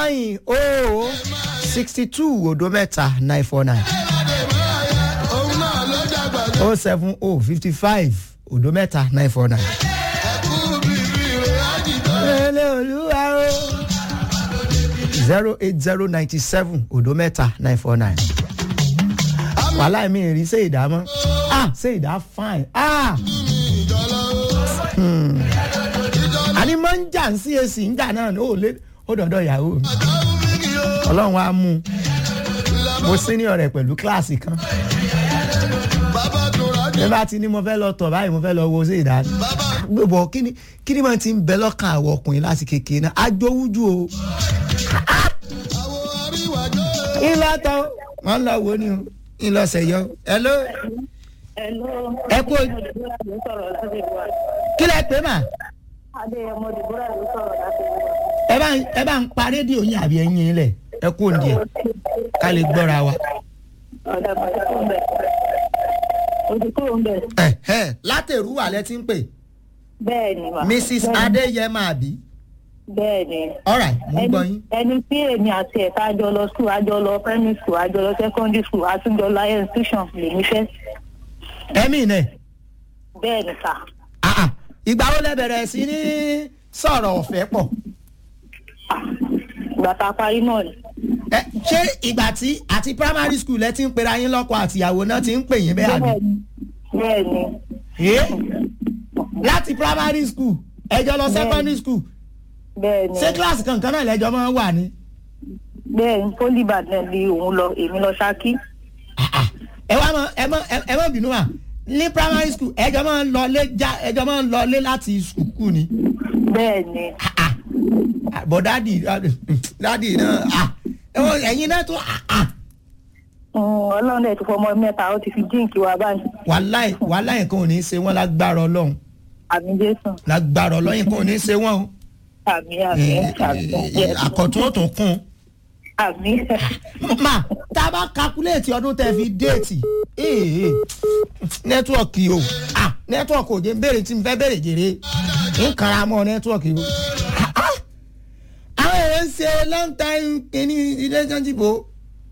nine oh sixty two odo mẹ́ta nine four nine òun náà ló dàgbà jù. oh seven oh fifty five odo mẹ́ta nine four nine. ẹkú bíbí rẹ̀ á dìbò. Ele olúwa o. zero eight zero ninety seven odo mẹ́ta nine four nine. wàhálà mi rí ṣé ìdámọ́ ah ṣé ìdá fine ah Hmm. àní máa ń jà ń sí èsì ń jà náà ó lé ó dọ̀dọ̀ ìyàwó mi ọlọ́run á mú un mo senior rẹ̀ pẹ̀lú kíláàsì kan bàbá tó rájò. bí bá ti ní mo fẹ́ lọ tọ̀ báyìí mo fẹ́ lọ wo ṣé ìdá gbogbo kíni kíni máa ti ń bẹ lọ́kàn àwọn ọkùnrin láti kékeré náà ajówújú o. àwọn àríwájọ́. ilé tán wọn lọ wo ni o ilé ọsẹ yọ hello Hello. Ẹ kú- Deborah ló sọ̀rọ̀ láti ìlú wa. kí lẹ pé mà Adéyẹmọ Deborah ló sọ̀rọ̀ láti ìlú wa. ẹ bá ẹ bá ń pa rédíò yín àbí ẹyin yín lẹ ẹ kú òǹdí ẹ ká lè gbọ́ra wa. Ọ̀dà bàtà tó ń bẹ̀. Ojú kúrò ń bẹ̀. ẹ ẹ látẹ̀rú wà lẹ ti ń pè Bẹ́ẹ̀ ni mà. mrs adéyẹmọ àbí Bẹ́ẹ̀ ni. alright mo ń gbọ́ Ẹni yín. ẹni tí èmi àti ẹ̀ka àjọ lọ school, àjọ lọ primary school, àjọ lọ secondary school, àtúnjọ lọ higher institution lèmi fẹ́. ẹmí nẹ Bẹ́ẹ̀ ni sà. ah, ah, ìgbà wo lẹ bẹ̀rẹ̀ sí ní sọ̀rọ̀ ọ̀fẹ́ pọ̀ Ìgbà tá a parí náà ni. ẹ ṣé ìgbà tí àti primary school ẹ ti ń pera yín lọ́kọ àtìyàwó náà ti ń pè yín bẹ́ẹ̀ àbí. Bẹ́ẹ̀ ni. Bẹ́ẹ̀ ni. Eh? láti primary school ẹjọ lọ secondary school Bẹ́ẹ̀ ni. ṣé kíláàsì kankan náà lẹjọ máa ń wà ní. Bẹ́ẹ̀ ni. Polybag náà ni òun lọ, èmi lọ Ṣakí. Ah, ah. ẹ wá mọ ẹ mọ ẹ mọ bínú wa ní primary school ẹjọ máa ń lọlé já ẹjọ máa ń lọlé láti sùkúù ni. Bẹ́ẹ̀ ni. Ah, ah. Ah, bọ̀ dádì dádì náà ah, ẹ wọ ẹ̀yin náà tó ah, ah. ọlọ́run ẹ̀ tó fọmọ mẹ́ta ó ti fi jíǹkì wa báyìí wàláì wàláì nǹkan ò ní í ṣe wọ́n lágbára ọlọ́run àmì jésù lágbára ọlọ́run nǹkan ò ní í ṣe wọ́n o. àmì àmì Eh, àmì eh, àkọ́tún ó tún kún un. àmì ma tá a bá kakuléètì ọdún tẹ fi déètì ee nẹ́tíwọ̀kì o ah nẹ́tíwọ̀kì ò jẹ́ béèrè tí mo fẹ́ béèrè jèrè ń kara mọ́ nẹ́tíwọ̀kì o Ah, ah. àwọn èèyàn ń ṣe long time kìíní relationship o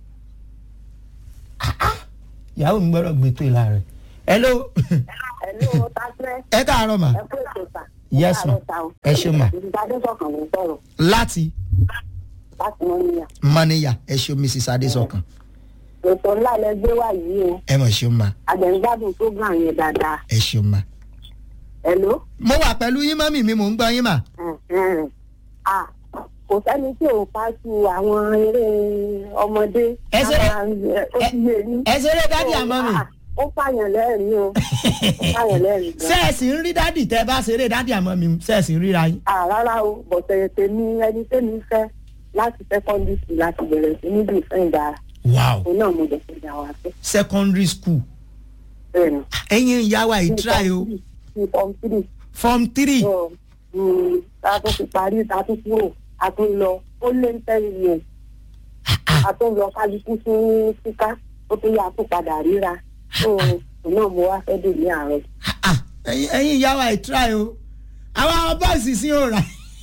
Ah, ah. ìyàwó mi gbọ́dọ̀ gbé tó ìlà rẹ̀ hello Hello, Tasre. ẹ káàárọ̀ ma Ẹ kú ètò sà. Yes, ma. ẹ ṣe ma Ìdíjà Adésọ̀kan ló ń sọ̀rọ̀ láti láti wọn níyà. mọ́níyà ẹ ṣe mrs adésọkàn Ètò ńlá lẹ gbé wá yìí o. ẹ mọ̀ ṣe ma Àgbẹ̀ngbádùn program yẹn dáadáa. ẹ ṣe ma. Hello. mo wà pẹ̀lú yín mọ́mì mi mò ń gbọ́ yín mà. Ẹ̀hẹ̀n. À kò sẹ́ni tí ò pa sí àwọn eré ọmọdé. Ẹ ṣe- Àwọn, ẹ, Ó ti yé yín. ẹ ṣeré dádì àmọ́ mi. À, Ó pààyàn lẹ́rìí o. Ó pààyàn lẹ́rìí gan. sẹ́ẹ̀sì ń rí dádì tẹ́ bá ṣeré dádì àmọ́ mi sẹ́ẹ̀sì ń ríra yín. À rárá o, bọ̀tẹ̀ tèmi ẹni tèmi fẹ́ láti secondary school láti bẹ̀rẹ̀ sí níbi ìfẹ́ ìdá. wow Òun náà mo dẹ̀ fi dà wá fẹ́. secondary school Bẹ́ẹ̀ ni. ẹ̀yin ìyá wa yìí try o ní form three form three so mm, a tún fi parí a tún kúrò a tún lọ ó lé ní ten years a tún lọ kálukú fún síká ó tún yà á tún padà ríra so òun náà mo wá fẹ́ dè ní àárọ̀. Ah, ah, ẹ̀yin ẹ̀yin ìyá wa yìí try o àwọn bọ́ọ̀sì sí ò rà.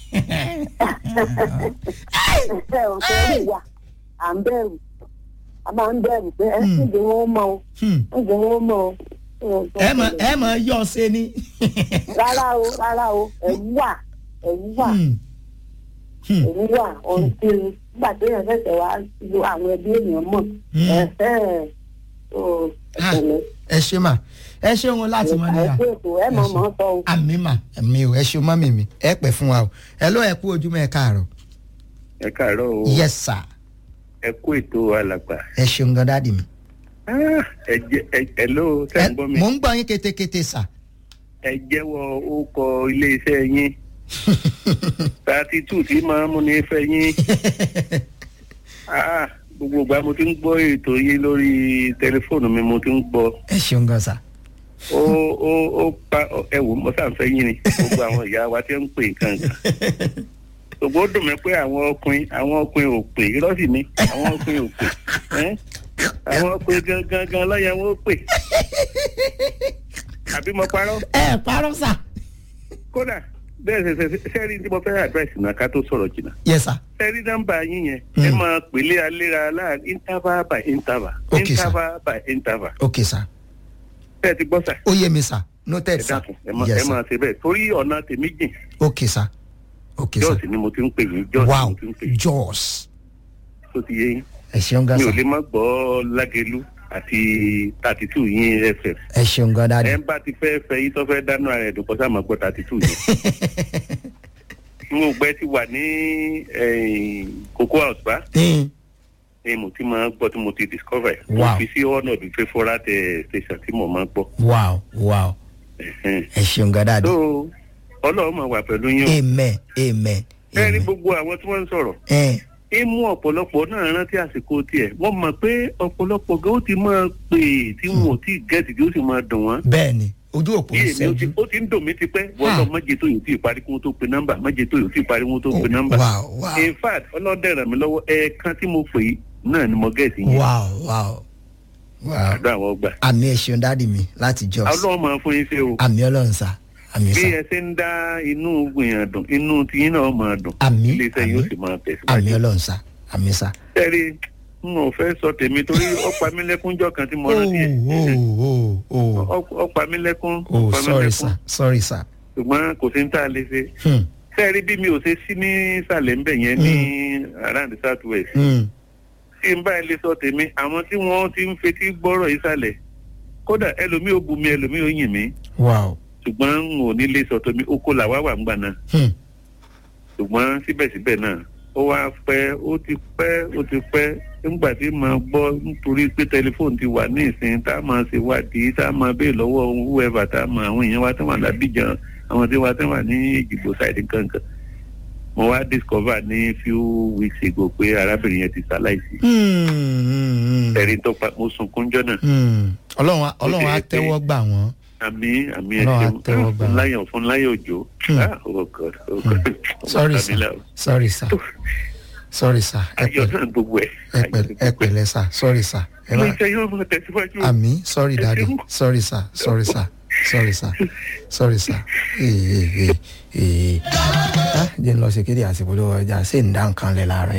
ẹ ò fẹ́ rí wa à ń bẹ̀rù a máa ń bẹ̀rù pé ẹ Hmm. ń jẹ́ wọn mọ́ o Hmm. ń jẹ́ wọn mọ́ o. So, ẹ mọ̀ ẹ mọ̀ yọ̀ ṣe ni. rárá o rárá o ẹ̀rù wà ẹ̀rù wà. Hmm. Hmm. èmi wà ohun tí nígbà tó yàn fẹsẹ̀ wá lo àwọn ẹbí ènìyàn mọ̀ Mm. ẹ̀fẹ́ ò Ah, ẹ̀fẹ̀lẹ̀ ẹ ṣe mà ẹ ṣe wọn láti mọ níyà. ẹ̀fẹ́ ètò ẹ̀ mọ̀ mọ̀ sọ o. àmì mà mi ò ẹ ṣe mọ́mì mi ẹ pẹ́ fún wa o ẹ ló ẹ kú ojúmọ́ ẹ káàárọ̀. ẹ káàárọ̀ o yes sir ẹ kú ètò alàgbà ẹ ṣeun gan dáàdì mi. Ah, ẹ jẹ ẹ ẹ ló tẹ ń gbọ́ mi mò ń gbọ́ yín ketekete sà. ẹ jẹ́wọ́ orúkọ iléeṣẹ́ yín thirty two tí máa ń múni fẹ́ yín Ah, gbogbo ìgbà mo ti ń gbọ́ ètò yín lórí tẹlifóònù mi mo ti ń gbọ́ ẹ ṣeun gan sà. ó ó ó pa ẹ wò mo sàǹfẹ́ yín ni gbogbo àwọn ìyá wa ti ń pè nǹkan kan gbogbo ó dùn mí pé àwọn ọkùnrin àwọn ọkùnrin ò pè irọ́ sì ni àwọn ọkùnrin ò pè ẹ́ àwọn ọkùnrin gangan gan lọ́yẹ̀ wọn ó pè àbí mo parọ́ ẹ parọ́ sà. kódà bẹ́ẹ̀ ṣe ṣe sẹ́rí tí mo fẹ́ àdírẹ́sì náà ká tó sọ̀rọ̀ jìnnà yes sir sẹ́rí nọ́mbà yín yẹn Mm. ẹ máa pèlé aléra láàrin interval by interval Okay, sir. interval by interval ok sir bẹ́ẹ̀ ti gbọ́ sà ó yé mi sir noted ẹ sir dákun ẹ máa yes ẹ sir máa ṣe bẹ́ẹ̀ torí ọ̀nà tèmi jìn ok sir ok sir jọ́ọ̀sì ni mo ti ń pè yín jọ́ọ̀sì ni wow mo ti ń pè yín jaws tó ti yé yín ẹ ṣeun gan mi ò sir lè má gbọ́ lágẹ̀lú àti thirty two yín fm ẹ ṣeun gan ẹ dáadé ń bá ti fẹ́ fẹ́ yín tó fẹ́ dáná ara ẹ̀ dùn kọ́ sáà máa gbọ́ thirty two yín mo gbẹ ti wà ní cocoa house bá Mm. ni mo ti máa gbọ́ tí mo ti discover ẹ̀. Wow. mo fi sí ọ̀nà the favourite eh, station tí mo máa gbọ́. wow wow Ẹ̀hẹ́n. ẹ ṣeun gan dáadé so ọlọ́run máa wà pẹ̀lú yín o. amen amen ẹ ní amen gbogbo àwọn tí wọ́n ń sọ̀rọ̀ ẹ ẹ mú ọ̀pọ̀lọpọ̀ náà rántí àsìkò tiẹ̀ wọ́n mọ̀ pé ọ̀pọ̀lọpọ̀ gan ó ti máa pè é tí wọn ò tí ì gẹ̀ẹ́sì tí ó sì máa dùn wọ́n. bẹ́ẹ̀ ni ojú òpó bí ń èmi ó ti ṣẹ́jú ó ti ń dùn mí ti pẹ́ wọ́n lọ mọ́jẹ tó yòó tí ì parí kí wọ́n tó pe nọ́mbà mọ́jẹ tó yòó tí ì parí kí wọ́n tó pe nọ́mbà. wow wow in fact ọlọ́dẹ ràn mí lọ́wọ́ ẹ̀ẹ̀kan tí mo pè é náà ni mo gẹ̀ẹ́sì yẹn. wow wow wow àdó àwọn ọgbà. àmì ẹ ṣeun dáàdì mi láti jos ọlọ́run máa fún yín ṣe o. àmì ọlọ́run sá àmì bí sá ẹ ṣe ń dá inú gbìyàn dùn inú tiyín náà máa dùn Àmín, iléeṣẹ́ yóò àmín. sì máa àmì tẹ̀síwájú. ọlọ́run sá àmì sá. ẹ̀rí n ò fẹ́ sọ tèmi torí ó pa mí lẹ́kúnjọ́ kan tí mo rántí ẹ̀ oh oh oh Ó- ó pa mí lẹ́kún ó oh pa mí sorry lẹ́kún sir sorry sir. ṣùgbọ́n kò sí ní tá a lè ṣe. Hmm. sẹ́ẹ̀rí bí mi ò ṣe sí ní ìsàlẹ̀ ńbẹ̀ yẹn ní around the south west Hmm. tí n bá ilé sọ tèmi àwọn tí wọ́n ti ń fetí gbọ́rọ̀ ìsàlẹ̀ kódà ẹlòmíì ò bu mi ẹlòmíì ò yìn mí wow. ṣùgbọ́n n ò ní lè sọ tèmi oko làwa wà ń gbà náà Hmm. ṣùgbọ́n síbẹ̀síbẹ̀ náà ó wá pẹ́ ó ti pẹ́ ó ti pẹ́ nígbà tí màá gbọ́ nítorí pé tẹlifóònù ti wà ní ìsìn tá a máa ṣe wádìí tá a máa béè lọ́wọ́ whoever tá a máa àwọn èèyàn wa tí wọ́n lábìjàn àwọn tí wọ́n tí wọ́n ní ìjìgbò ṣáìdì kankan mo wá discover ní few weeks ago pé arábìnrin yẹn ti ṣaláìsí Hmm, hmm, hmm. ẹ̀rí tó pa mo sunkún jọ́ náà Hmm. ọlọ́run á- ọlọ́run á ṣe é pé- tẹ́wọ́ gbà wọ́n. àmì àmì Ọlọ́run á ẹ̀ṣẹ̀ tẹ́wọ́ gbà. fún láyọ̀ fún láyọ̀ òjò Hmm. ah oh god oh god sorry sir sorry sir sorry sir ẹ ayọ̀ pẹ̀lẹ́ náà gbogbo ẹ̀ ẹ pẹ̀lẹ́ ẹ pẹ̀lẹ́ sir sorry sir. ẹ ilé má iṣẹ́ yóò máa tẹ̀síwájú. àmì sorry Ẹ daddy ṣeun. sorry sir sorry sir sorry sir sorry sir. ee ee ee ah jẹ́ n lọ ṣe kéde àsìkò lọ́wọ́ ọjà ṣé ń dá nǹkan lẹ̀ láàárọ̀